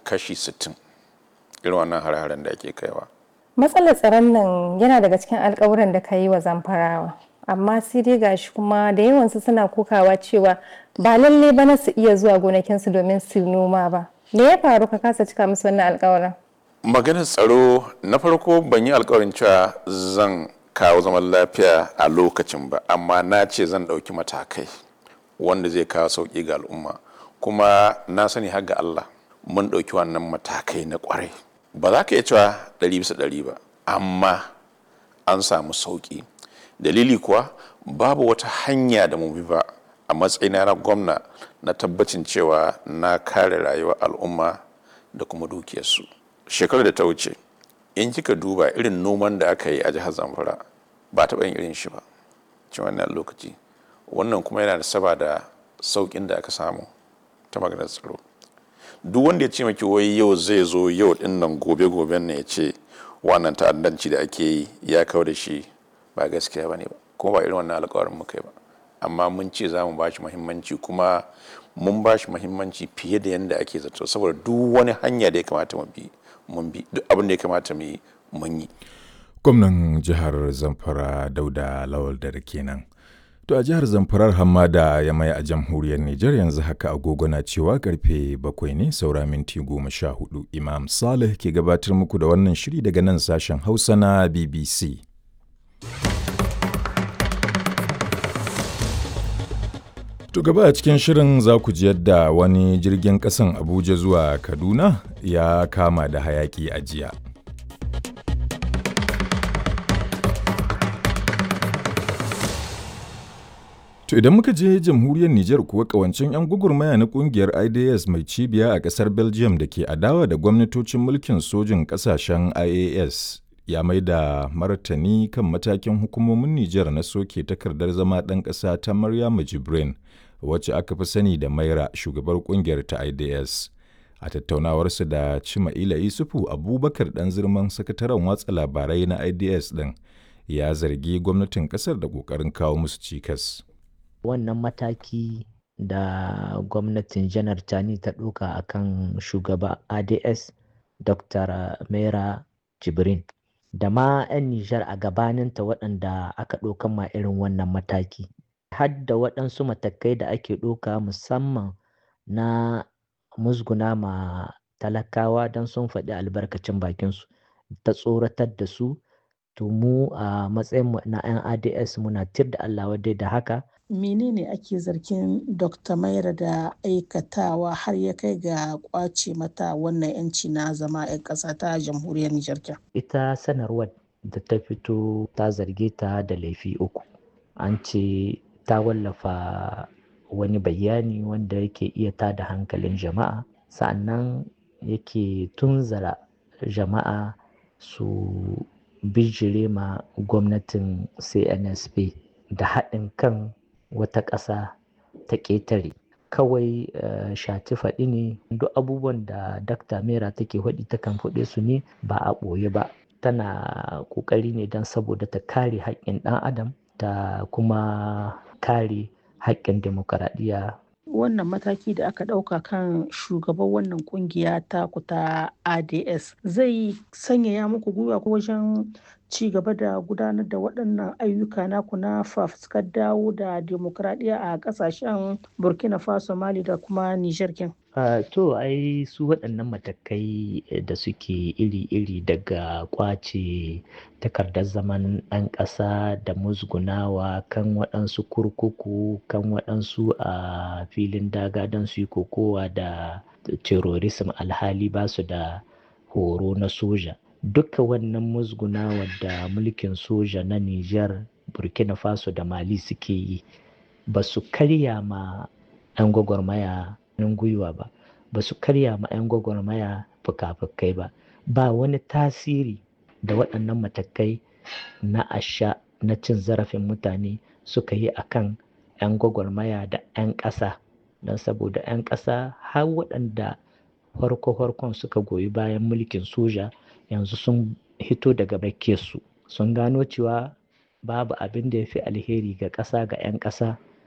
kashi 60 irin wannan hare-haren da ake kaiwa matsalar tsaron nan yana daga cikin alkawuran da ka yi wa zamfarawa amma sai dai gashi kuma da yawansu suna kokawa cewa ba lalle ba na su iya zuwa gonakinsu domin su noma ba me ya faru ka kasa cika musu wannan alkawarin maganar tsaro na farko ban yi alkawarin cewa zan kawo zaman lafiya a lokacin ba amma na ce zan ɗauki matakai wanda zai kawo sauƙi ga al'umma kuma na sani har ga Allah mun ɗauki wannan matakai na ƙwarai ba za ka iya cewa ɗari bisa ɗari ba amma an samu sauƙi dalili kuwa babu wata hanya da mu bi ba a matsayina na gwamna na tabbacin cewa na kare rayuwar al'umma da kuma dukiyarsu shekarar da ta wuce in kika duba irin noman da aka yi a jihar zamfara ba taɓa yin irin shi ba cikin wannan lokaci wannan kuma yana da saba da sauƙin da aka samu ta maganar tsaro duk wanda ya ce maki wai yau zai zo yau din nan gobe goben ne ya ce wannan ta'addanci da ake yi ya kawo da shi ba gaskiya ba ne ba kuma ba irin wannan alƙawarin muka yi ba amma mun ce za mu ba shi muhimmanci kuma mun ba shi muhimmanci fiye da yadda ake zato saboda duk wani hanya da ya kamata mu bi mun bi duk abin da ya kamata mu yi mun yi gwamnan jihar zamfara dauda lawal da kenan to a jihar zamfarar hamada ya mai a jamhuriyar nijar yanzu haka agogo na cewa karfe bakwai ne saura minti goma sha hudu imam salih ke gabatar muku da wannan shiri daga nan sashen hausa na bbc To gaba a cikin shirin za ku ji yadda wani jirgin ƙasan Abuja zuwa Kaduna ya kama da hayaki a jiya. To idan muka je jamhuriyar Nijar kuwa kawancin 'yan gugurmaya na kungiyar IDS mai cibiya a ƙasar Belgium da ke adawa da gwamnatocin mulkin sojin ƙasashen IAS ya mai da martani kan matakin hukumomin Nijar na soke takardar zama ɗan ƙasa ta Maryamu Jibrin. wacce aka fi sani da maira shugabar kungiyar ta ids a tattaunawarsu da cima'ila isufu abubakar dan zirman sakataren watsa labarai na ids din ya zargi gwamnatin kasar da kokarin kawo musu cikas wannan mataki da gwamnatin janar tani ta ɗauka a kan shugaba ads dr mera jibrin da ma 'yan nijar a gabaninta waɗanda aka ɗaukan ma irin wannan mataki hadda waɗansu matakai da ake ɗauka musamman na musguna ma talakawa don sun faɗi albarkacin bakinsu ta tsoratar da su to mu a matsayin na 'yan ads muna tir da allah wadai da haka menene ake zargin dr maira da aikatawa har ya kai ga kwace mata wannan 'yanci na zama 'yan ƙasa ta jamhuriyar nijar ita sanarwar da ta fito ta zarge ta da laifi uku an ce ta wallafa wani bayani wanda yake iya tada hankalin jama'a sa'annan yake tunzara jama'a su bijire ma gwamnatin cnsp da haɗin kan wata ƙasa ta ƙetare kawai uh, shati faɗi ne duk abubuwan da dakta mera take faɗi takan faɗe su ne ba a ɓoye ba tana ƙoƙari ne don saboda ta kare haƙƙin ɗan adam ta kuma kare haƙƙin demokaradiyya. Wannan mataki da aka ɗauka kan shugaban wannan kungiya ta kuta ADS zai sanyaya muku gwiwa ko wajen ci gaba da gudanar da waɗannan ayyuka naku na fafuskar dawo da demokaradiyya a ƙasashen Burkina Faso, Mali da kuma Nijar kin. Uh, to ai su waɗannan matakai da suke iri-iri daga kwace takardar zaman ɗan ƙasa da musgunawa kan waɗansu kurkuku kan waɗansu a uh, filin daga don su yi kokowa da terrorism alhali ba su da horo na soja duka wannan musgunawa da mulkin soja na Nijar Burkina Faso da Mali suke yi ba su karya ma 'yan gwagwarmaya hannun gwiwa ba ba su karya ma 'yan gwagwarmaya fuka-fukai ba ba wani tasiri da waɗannan matakai na asha na cin zarafin mutane suka yi a kan 'yan gwagwarmaya da 'yan ƙasa don saboda 'yan ƙasa har waɗanda farko-farkon suka goyi bayan mulkin soja yanzu sun hito daga su sun gano cewa babu abin da ya fi alheri ga ƙasa ga 'yan ƙasa